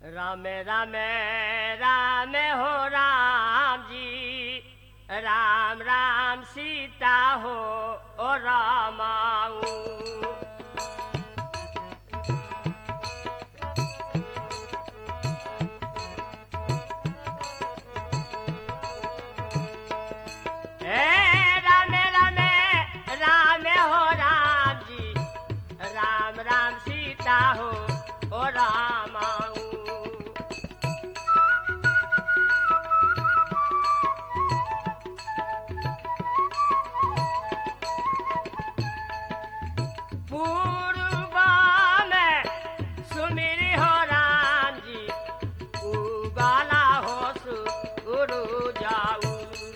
राम राम राम हो राम जी राम राम सीता हो ओ रामाऊ हे राम राम राम हो राम जी राम राम सीता हो ओ रामाऊ पूर्वा में सुमिरी हो राम जी उगाला हो सुरु जाऊ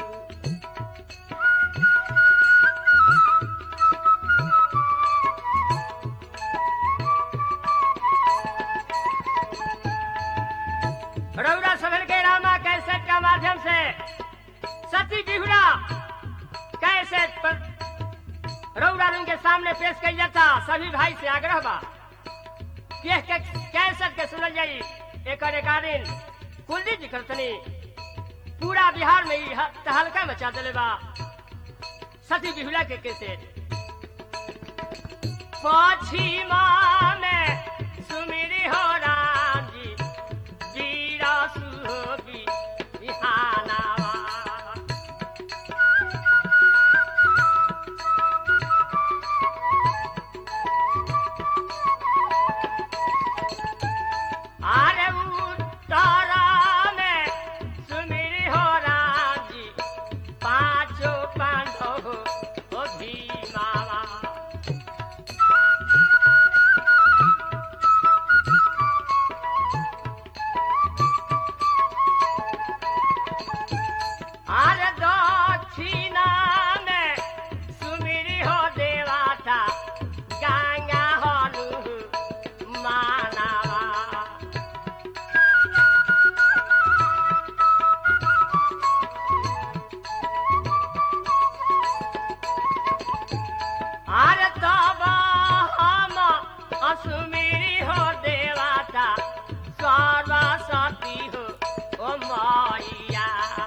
रौरा सफर के रामा कैसेट का माध्यम से सती बिहुरा कैसेट पर रौरा रंग के सामने पेश कई जाता सभी भाई से आग्रह बा कि यह के कैसेट के सुनल जाई एक रिकॉर्डिंग कुलदीप जी करतनी पूरा बिहार में ही ह- तहलका मचा दिले बा सती बिहुला के कैसेट पश्चिमा में सुमिरी हो राम जी जीरा सुहोगी बिहानावा अरे उत्तरा में सुमिरी हो राम जी पांचों पांडव हो भीमावा अरे दक्षिणा में सुमिरी हो देवाता गंगा हनु मानवा अरे तब हम असुमिरी हो देवाता सर्वसती हो ओ मैया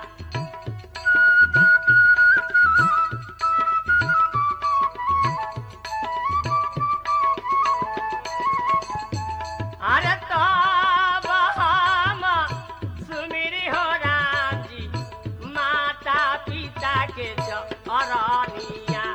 अरे तब हम सुमिरी हो राम जी माता पिता के चरनिया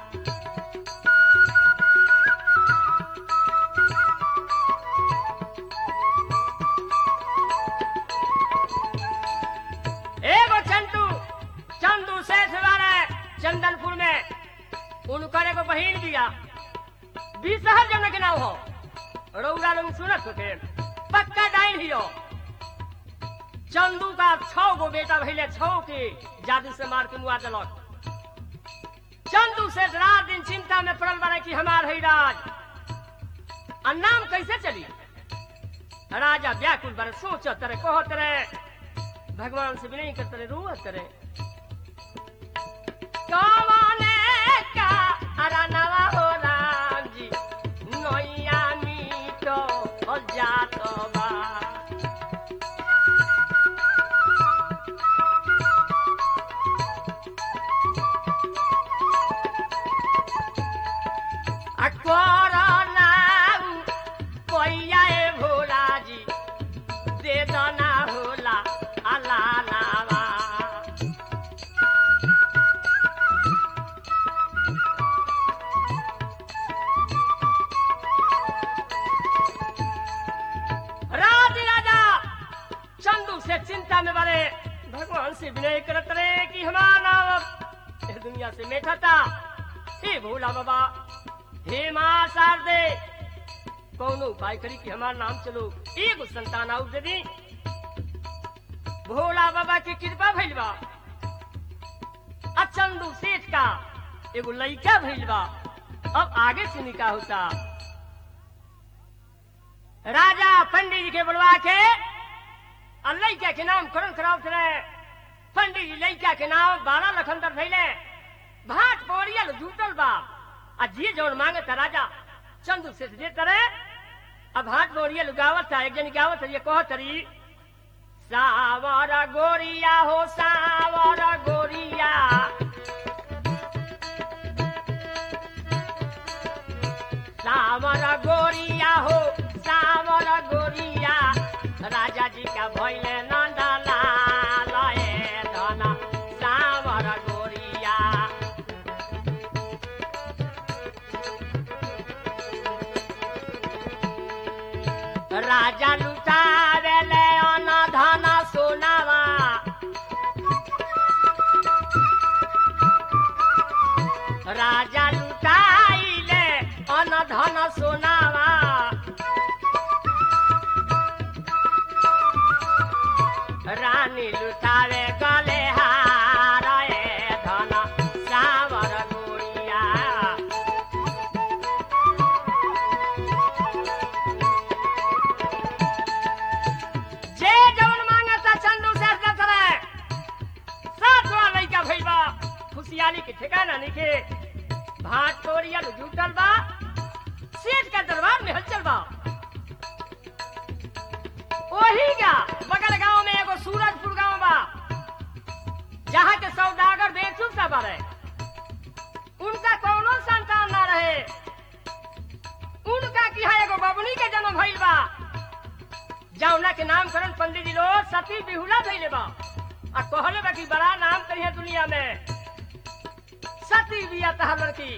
एगो चंदू चंदू शेष वाले चंदनपुर में उनकर एगो बहिन बिया बीसहर जन के नाम हो रौरा लोग सुनत होते पक्का डाइन हियो चंदू का छौ गो बेटा भैले छौ के जादू से मार के मुआ दिलक चंदू से रात दिन चिंता में पड़ल बने कि हमार है राज आ नाम कैसे चली राजा व्याकुल बने सोचत रहे कहत रहे भगवान से विनय करते रहे रोवत रहे कौने का अरनवा हो राम जी नैया मीठो हो जात बा आ करनाऊ पैया ए भोला जी दे दना होला अला नावा राज राजा चंदू से चिंता में बड़े भगवान से विनय करत रहे कि हमारा नाम अब इस दुनिया से मेठा था हे भोला बाबा हे माँ शारदे कौनो उपाय करी कि हमारा नाम चलो एगो संतान आउट दे दी भोला बाबा की कृपा भइल बा अब चंदू सेठ का एगो लइका भइल बा अब आगे से निकाह होता राजा पंडित जी के बुलवा के और लइका के नाम करण करावत रहे पंडित जी लइका के नाम बारह लखनदर भइले भाट पोरियल जुटल बा आ जे जौन मांगे त राजा चंदू से दे तरे अब हाथ बोरिया लुगावत था एक जन गावत ये कह तरी सावर गोरिया हो सावर गोरिया सावर गोरिया हो सावर गोरिया राजा जी का भैले नंदला लए धन सावर गोरिया राजा लुटावेले अन धन सोनावा राजा लुटाइले अन धन सोनावा रानी लुटावे गले हार ए धन सावर गोरिया जे जवन मांगता चंदू से अर्ज करे सातवा लइका भइल बा खुशियाली के ठिकाना नइखे भाट तोरिया जुटल बा सेठ का दरबार में हलचल बा ओही का बगल गांव में एगो सूरजपुर गांव बा जहाँ के सौदागर बेचूब सा बारे उनका कौनो संतान ना रहे उनका की है एगो बबनी के जन्म भइल बा जौना के नामकरण पंडित जी लोग सती बिहुला भइले बा आ कहले बा कि बड़ा नाम करिए दुनिया में सती बिया तहर लड़की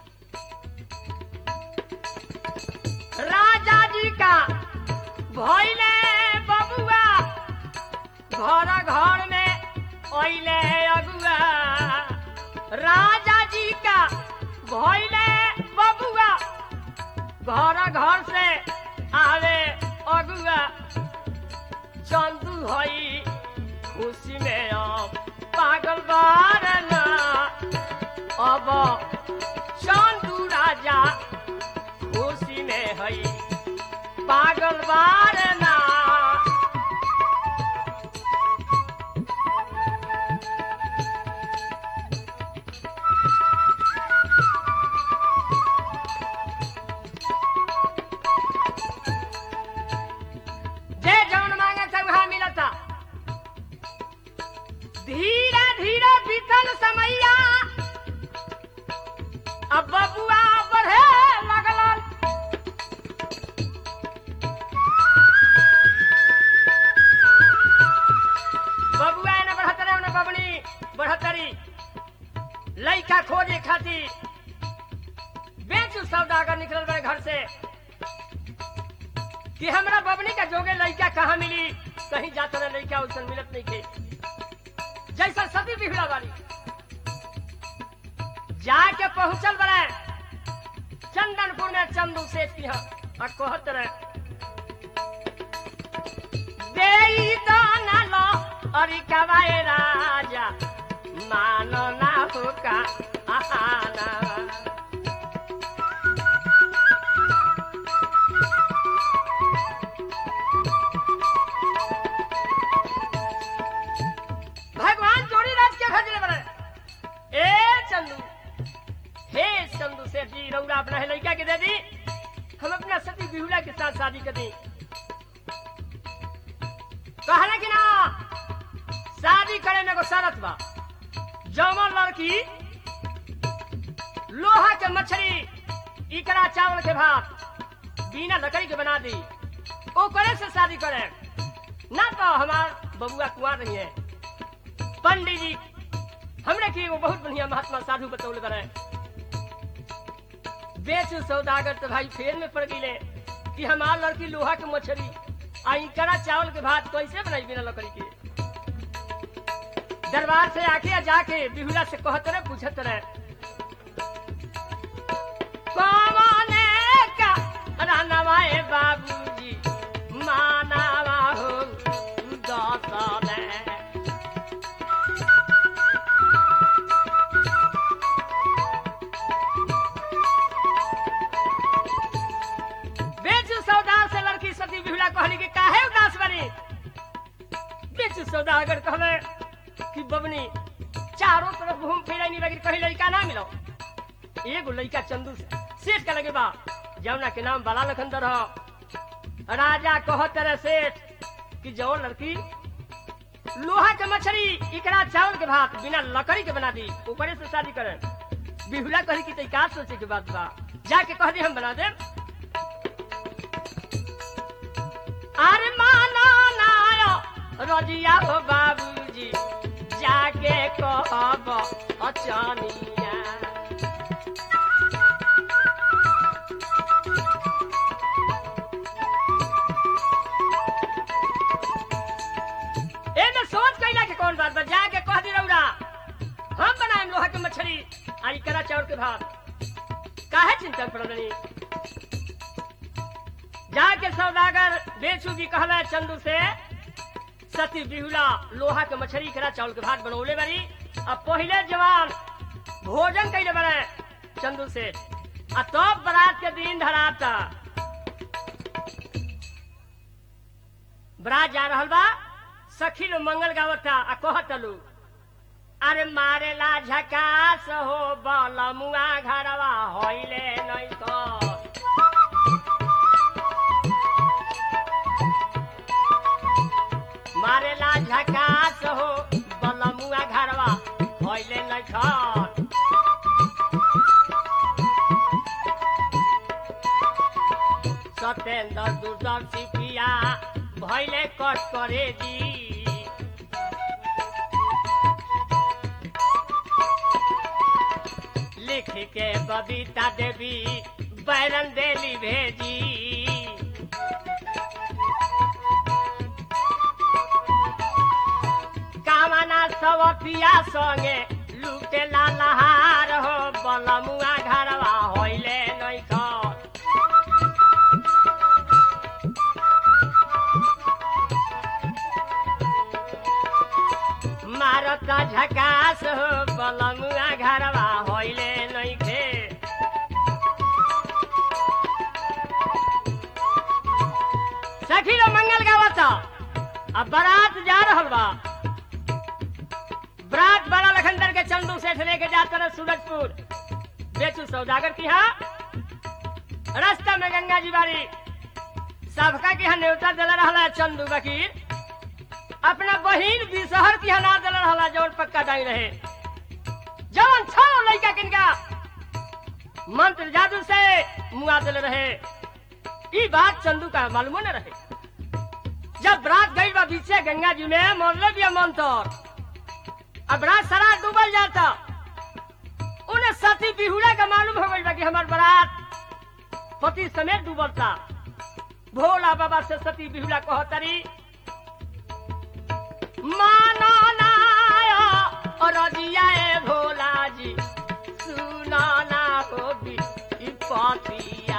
राजा जी का भइले बबुआ घर घर में ओइले अगुआ राजा जी का भइले बबुआ घर घर से आवे अगुआ चंदू हई खुशी में अब पागल बार ना अब चंदू राजा खुशी में हई पागल बार ना जे जौन मांगे था वहां मिला था धीरे धीरे बीतल समैया अब बबुआ बढ़े लगल बबुआ ने बढ़तरे ने बबनी बढ़तरी लइका खोजे खातिर बेचू सौदागर निकलल बड़े घर से कि हमरा बबनी का जोगे लइका कहाँ मिली कहीं जाता ना लइका उसन मिलत नहीं के जैसा सती बिगड़ा वाली जाके पहुंचल बड़े चंदनपुर में चंदू सेठ की यहाँ और कहत रहे देई दाना लो अरे कवाए राजा मानो ना होका आना भगवान जोड़ी राज के खजरे बने ए चंदू हे चंदू सेठ जी रौरा अपना है लड़का के दे दी हम अपना सती बिहुला के साथ शादी कर दी कहना कि ना शादी करे में एगो शरत बा जमल लड़की लोहा के मछली इकरा चावल के भात बिना लकड़ी के बना दी ओ करे से शादी करे ना तो हमार बबुआ कुआर नहीं है पंडित जी हमने की एगो बहुत बढ़िया महात्मा साधु बतौल करे बेचू सौदागर तो भाई फेर में पड़ गई कि हमार लड़की लोहा के मछली आ इकरा चावल के भात कैसे बनाई बिना लकड़ी के दरबार से आके या जाके बिहुला से कहत रहे पूछत रहे कौने का रानवाए बाबूजी मानावा हो दसले बेचू सौदार से लड़की सती बिहुला कहली कि काहे उदास बनी बेचू सौदागर कहले कि बबनी चारों तरफ घूम फिरे नहीं लगी कहीं लड़का ना मिलो एगो लड़का चंदू से सेठ का लगे बा जमुना के नाम बाला लखंदर हो राजा कहो तेरे सेठ कि जो लड़की लोहा के मछली इकरा चावल के भात बिना लकड़ी के बना दी ऊपरे से शादी करे बिहुला कही की तई का सोचे के बात बा जाके कह दी हम बना दे अरे माना नायो रजिया हो बाबूजी जाके कहब अचानिया एमे सोच कैला के कौन बात बा जाके कह दी रौरा हम बनाएम लोहा के मछली आई करा चाउर के भात काहे चिंता पड़नी जाके सौदागर बेचू जी कहला चंदू से सती बिहुला लोहा के मछली करा चावल के भात बनौले बारी अब पहिले जवान भोजन कैले बने चंदू से आ तब बरात के दिन धराता बरात जा रहल बा सखी लो मंगल गावता आ कहतलू अरे मारेला झकास हो बलमुआ घरवा होइले नहीं तो मारेला झकास हो बलमुआ घरवा होइले नहीं तो सत्येंद्र दूरदर्शी पिया भैले कट करे जी लिख के बबीता देवी बैरन देली भेजी कामना सवतिया संगे लुटे लहार हो बलमुआ घरवा होइले नहीं खर मारता झकास हो बलमुआ घरवा होइले नहीं खे सखी लो मंगल गावता अब बारात जा रहल बा बरात बड़ा लखनदर के चंदू सेठ लेके जात रहे सूरजपुर बेचू सौदागर की यहाँ रास्ता में गंगा जी बारी सबका की यहाँ न्योता दिला रहला चंदू वकील अपना बहिन बिसहर की हना दिल रहला जौन पक्का डाई रहे जवन छो लड़का किनका मंत्र जादू से मुआ दिल रहे ई बात चंदू का मालूम न रहे जब रात गई बा पीछे गंगा जी में मोरले भी मंत्र अब रात सारा डूबल जाता उन्हें सती बिहुला का मालूम हो गई बा कि हमार बारात पति समेत डूबलता भोला बाबा से सती बिहुला कहतरी मानो नायो और दिया भोला जी सुना ना हो भी पतिया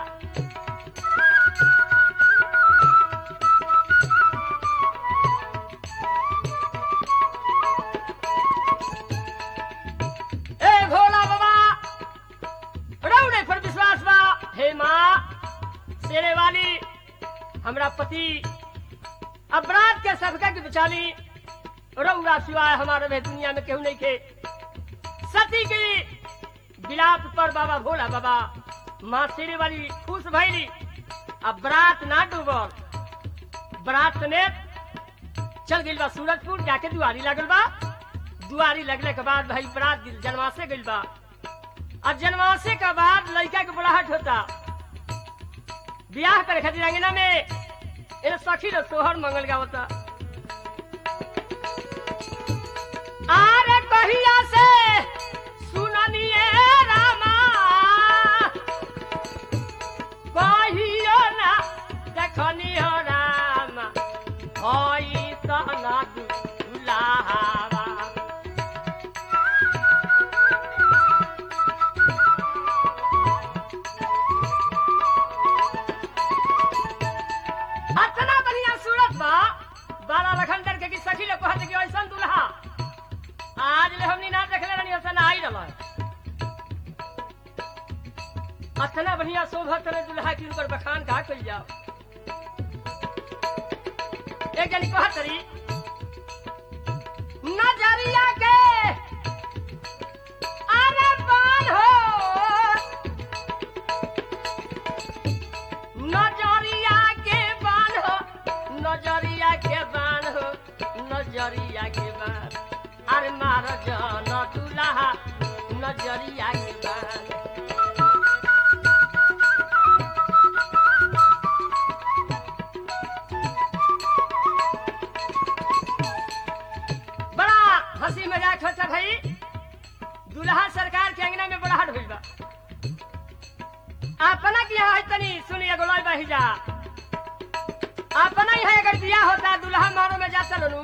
ए भोला बाबा रौड़े पर विश्वास बा हे माँ शेरे वाली हमरा पति अपराध के सबका की बचाली रौरा सिवाय हमारे में दुनिया में केहू नहीं के सती की बिलाप पर बाबा भोला बाबा माँ शेरे वाली खुश भैली अब बरात ना डूबल बरात समेत चल गई बा सूरजपुर जाके दुआरी लगल बा दुआरी लगने के बाद भाई बरात जनवासे गई बा और जनवासे के बाद लड़का के बुढ़ाहट होता ब्याह करे खातिर अंगना में इन सखी लोग सोहर मंगल गावता आरे कहिया से सुननिए रामा कहियो ना देखनी हो रामा होई तना दुलावा अतना बढ़िया सूरत बा बाला लखनदर के की सखी लोग कहते कि ऐसा दुल्हा आज ले हमनी ना देखले रहनी ऐसा ना आई रहा अतना बढ़िया शोभत रहे दुल्हा की उनकर बखान का कल जाओ एक जनी कहत रही नजरिया के अरे बाल हो नजरिया के नजरिया के बान हो नजरिया के बान अरे मार जन दुल्हा नजरिया के बान बड़ा हंसी मजाक होता भाई दुल्हा सरकार के अंगना में बड़ा भइल बा अपना की यहाँ है तनी सुनिए गोलाई बही जा अपना ही है अगर बिया होता दुल्हा मारो में जाता लोनू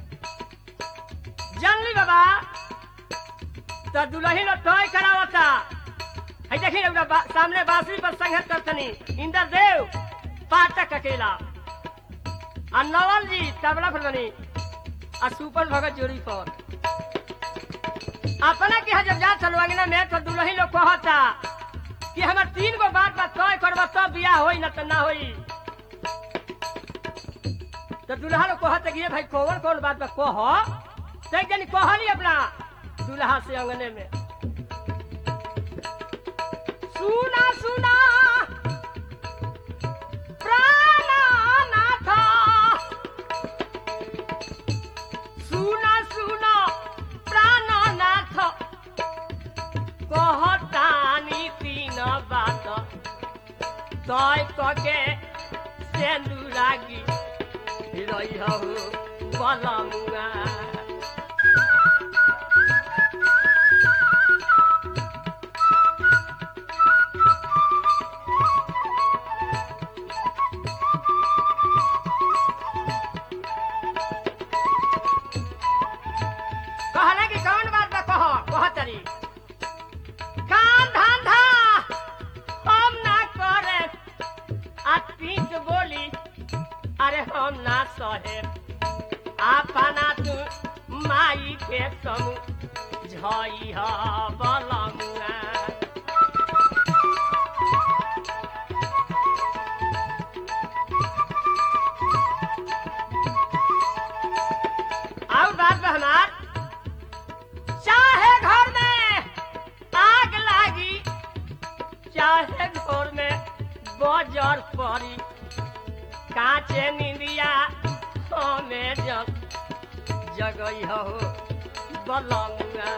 जानली बाबा तो दुल्ही लो तय करावता है देखी रउरा बा, सामने बांसुरी पर संघर्ष करतनी इंद्र देव पाठक अकेला और नवल जी तबला पर बनी और सुपन भगत जोड़ी पर अपना के यहाँ जब जा चलो अंगना में तो दुल्ही लोग कहता कि हमार तीन गो बात बा तय करबा तब बियाह होई न त ना होई तो दुल्हा लोग कहता कि ये भाई कौन कौन बात बा कह तो एक जनी कहली अपना दुल्हा से अंगने में सुना सुना प्राणनाथ सुना सुना प्राणनाथ कहतानी तीन बात तय कके सेंदुरागी रही हो बलमुआ कहला कि कौन बात बा कह कह तरी काम धंधा हम ना करे आ पीठ बोली अरे हम ना सहे अपना तू माई के समूह झई ह बलमुआ और बात बा हमार चाहे घर में आग लागी चाहे घर में बजर पड़ी काचे निंदिया हमें जग जगई हो बलमुआ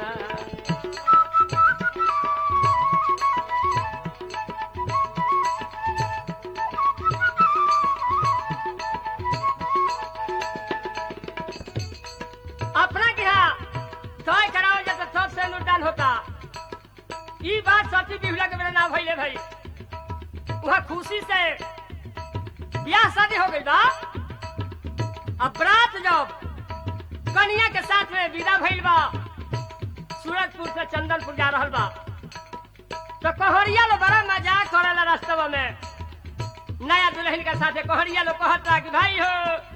अपना के यहाँ तय कराओ जाता सब से अनुदान होता ई बात सती बिहुला के मेरे ना भइले भाई वहाँ खुशी से ब्याह शादी हो गई बा अब रात जब कन्या के साथ में विदा भइल बा सूरजपुर से चंदनपुर जा रहल बा तो कहरिया लो बड़ा मजाक करेला रास्तवा में नया दुल्हन के साथे कहरिया लो कहता कि भाई हो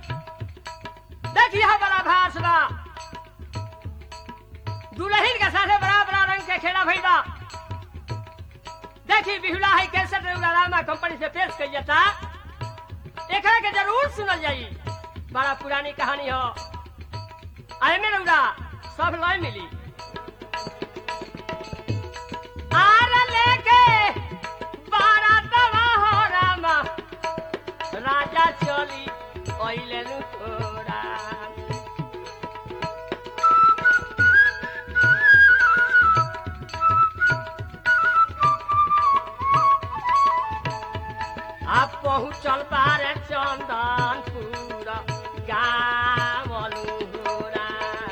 देखिए बड़ा भास बा दुल्हन के साथे बड़ा बड़ा रंग के खेला भइल बा देखी बिहुला है कैसे रामा कंपनी से पेश कई जाता एकरा के जरूर सुनल जाई बड़ा पुरानी कहानी हो आए में रउरा सब लय मिली आर लेके बारातवा हो रामा राजा चली ओइले नु तोरा आप पहुँचल बारे चंदनपुर गावलू होरा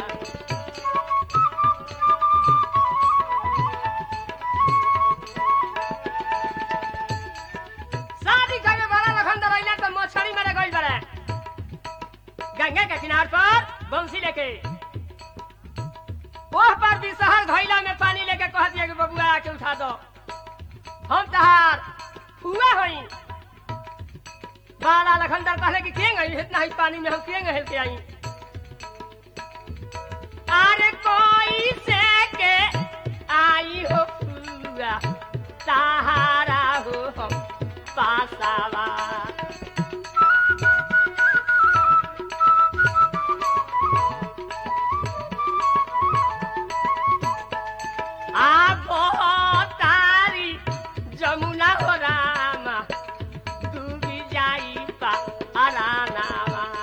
शादी करे बड़ा लखन दरैला तो मछली मेरे गइल बारे गंगा के किनार पर बंसी लेके ओह पर भी शहर घैला में पानी लेके कह दिया कि बबुआ आके उठा दो हम तहार हुआ होई बाला लखनदर कहले कि केंग आई इतना ही पानी में हम केंग हेल के आई अरे कोई से के आई हो हुआ सहारा हो हम पासावा आप तारी जमुना हो रामा डूबी जाई पा अरानावा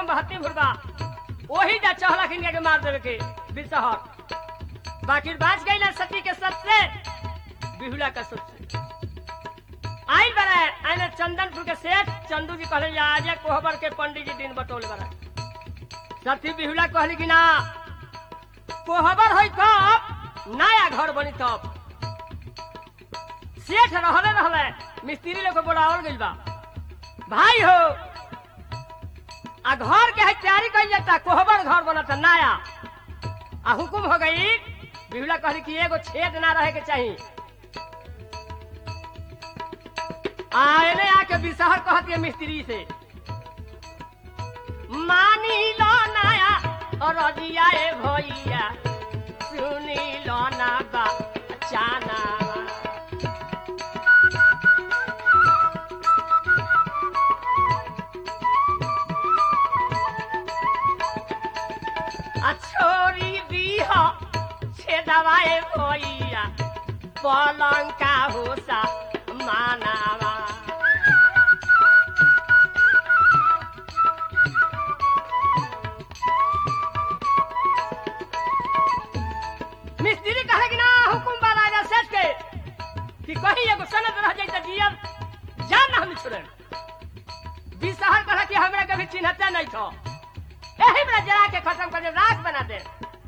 एकदम बहत्ती भुरबा वही जा चहला खिन के मार देवे के बिसहर बाकी बाज गई ना सती के सत से बिहुला का सत से आई बरा आने चंदनपुर के सेठ चंदू जी कहले आज कोहबर के पंडित जी दिन बटोल बरा सती बिहुला कहली कि ना कोहबर होई कब नया घर बनी तब सेठ रहले रहले मिस्त्री लोग को बुलावल गइल बा भाई हो आ घर के है तैयारी कइल जाता कोहबर घर बनता नया आ हुकुम हो गई बिहुला कहली कि एगो छेद ना रहे के चाहिए आ एने आके बिसहर कहत के मिस्त्री से मानी लो नया और रजिया ए भैया सुनी लो ना बा चाना आ छोरी दीह छे दवाए भैया पलंग का होसा मानावा मिस्त्री कहे कि ना हुकुम बा राजा सेठ के कि कहीं एगो सनद रह जाई त जियब जान ना हम छोड़े बिसहर कहे कि हमरा कभी चिन्हते नहीं थो यही में जला के खत्म कर दे राख बना दे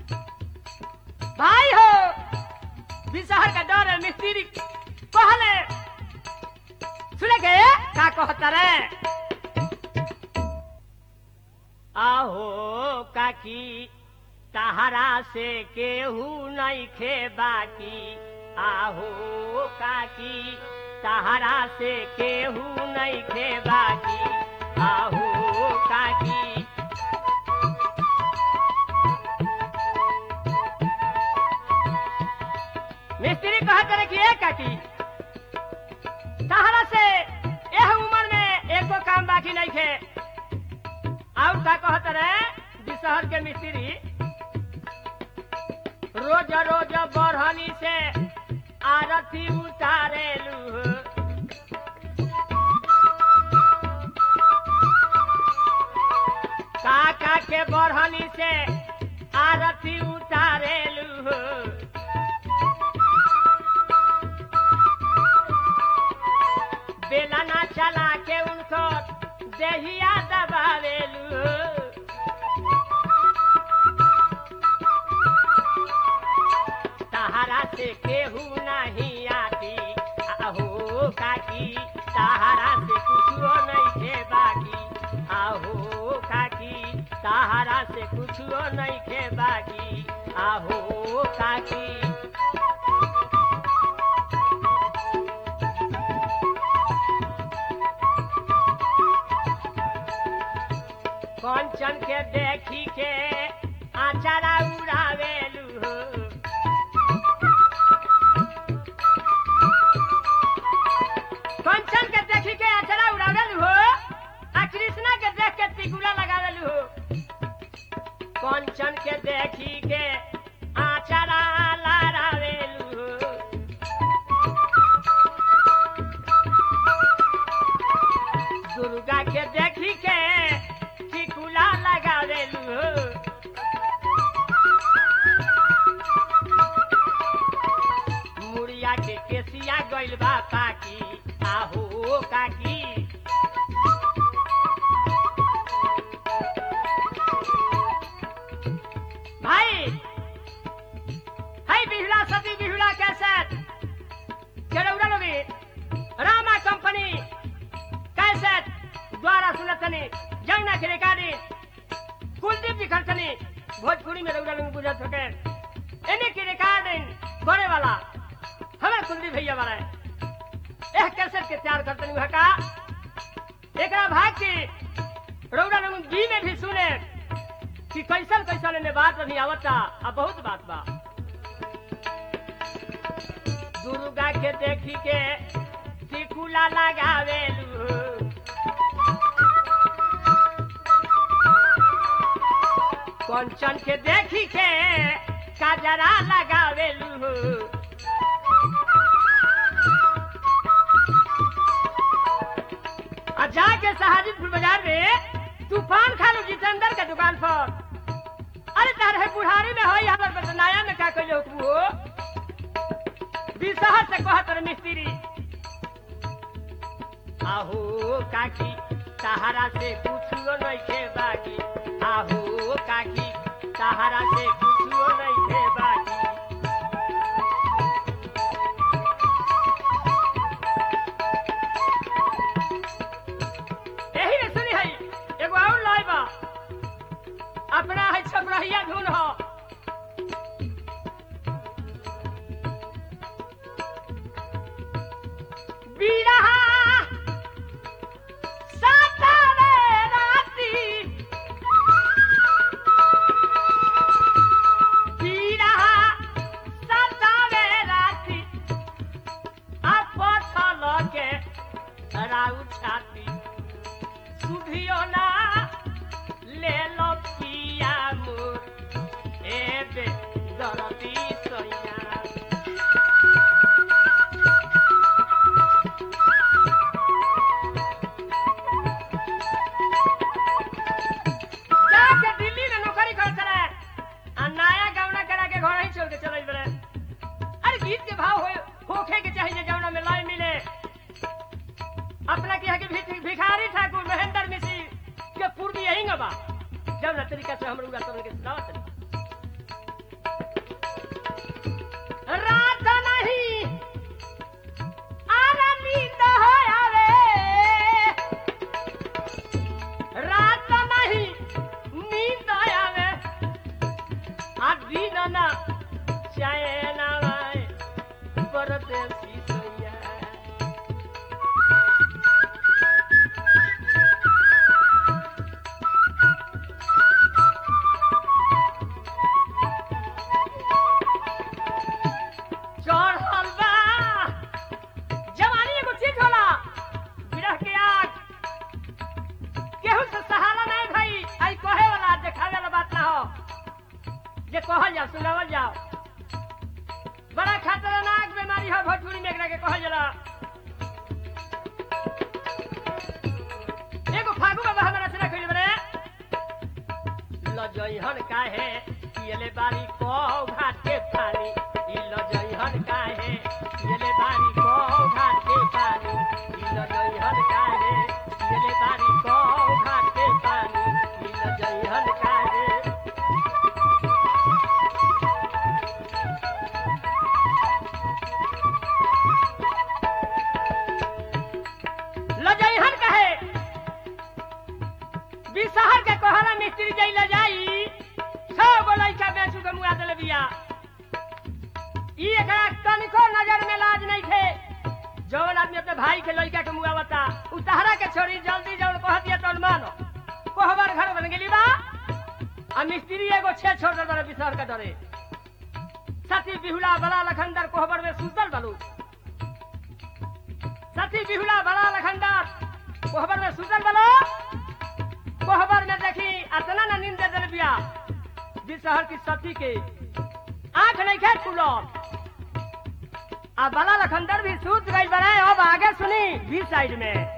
भाई हो बिसहर का डर है मिस्त्री कहले सुने के का कहता रे आहो काकी तहरा से केहू नहीं खे बाकी आहो काकी तहरा से केहू नहीं खे बाकी आहो काकी मिस्त्री कहत रहे कि ए काकी तहरा से एह उम्र में एको काम बाकी नहीं खे और का कहत रहे बिसहर के मिस्त्री रोज रोज बढ़नी से आरती उतारेलू काका के बढ़नी से आरती उतारेलू बेला ना चला के उनको दहिया दबावेलू सहारा से केहू नहीं आती आहो काकी सहारा से कुछो नहीं खे बाकी आहो काकी सहारा से कुछो नहीं खे बाकी आहो काकी कंचन के देखी के आचारा उड़ावेलू कंचन के देखी के आचारा उड़ावेलू हो आ कृष्णा के देख के टिकुला लगावेलू हो कंचन के देखी के आचारा लड़ावेलू हो दुर्गा के देखी के टिकुला लगावेलू हो मुड़िया के केसिया गइल बा पाकी आहो काकी भाई हाय बिहुला सती बिहुला कैसेट केरौड़ा लोगी रामा कंपनी कैसेट द्वारा सुनतनी जमुना की रिकॉर्डिंग कुलदीप जी खर्चनी भोजपुरी में रौड़ा लोग बुझत होके इन्हीं की रिकॉर्डिंग करे वाला हमें कुलदीप भैया वाला है एह कैसेट के तैयार करतनी वह का एकरा भाग की रौड़ा लोग जी में भी सुने कि कैसन कैसन ने बात नहीं आवता आ बहुत बात बा दुर्गा के देखी के टिकुला लगावेलू कंचन के देखी के काजरा लगावेलू आ जाके सहाजिदपुर बाजार में तूफान खा लो जितने पर अरे तारे बुढ़ारी में होई हमर बस नया में का कइले हुकू हो बिसहर से कहत रे मिस्त्री आहू काकी सहारा से कुछो नहीं थे बाकी आहू काकी सहारा से कुछो नहीं थे बाकी यही ने सुनी है एगो और लाई बा अपना है छपरहिया धुन हो बीरहा सातारे राती बीरहा सातारे राती अपथल के राउ छाती सुधियो ना ले लो पिया मोर एबे दरदी सैया जाके दिल्ली में नौकरी करत रहे आ नया गौना करा के घर ही छोड़ के चले बड़े अरे गीत के भाव हो होखे के चाहिए जौना में लय मिले अपना के कि भिखारी ठाकुर महेंद्र मिश्री के पूर्वी यही बा जौना तरीका से हम लोग तोड़ के सुनावत रही। रात नहीं आरा नींद हो आवे रात नहीं नींद आवे आ दिन ना चैन आवे परदेसी सैया चढ़ल बा जवानी एगो चीज होला विरह के आग केहू से सहारा नहीं भाई आई कहे वाला देखावे वाला बात ना हो जे कहल जाओ सुनावल जाओ बड़ा खतरनाक बीमारी हो भोजपुरी में एकरा के कहल जाला एगो फागु बाबा हमरा से रखिल बरे लजइहन काहे पियले बारी को घाट के पानी ई लजइहन काहे पियले बारी को घाट के पानी ई लजइहन काहे पियले बारी को घाट के पानी ई लजइहन काहे लजइहन कहे बिसहर के कोहरा मिस्त्री जई ले जाई छह गो लइका बेचू के मुआ देले बिया ई एकरा तनिको नजर में लाज नहीं थे जौन आदमी अपने भाई के लइका के मुआ बता उ तहरा के छोड़ी जल्दी जौन कह दिया तौन मानो कोहबर घर बन गेली बा आ मिस्त्री एगो छे छोड़ दे बिसहर के डरे सती बिहुला बला लखंदर कोहबर में सुतल बलू सती बिहुला बड़ा लखनदार कोहबर में सुतल बलो कोहबर में देखी अतना न नींद दे दिया बिसहर की सती के आंख नहीं खे खुलो आ बला लखंदर भी सूत गई बड़े अब आगे सुनी बी साइड में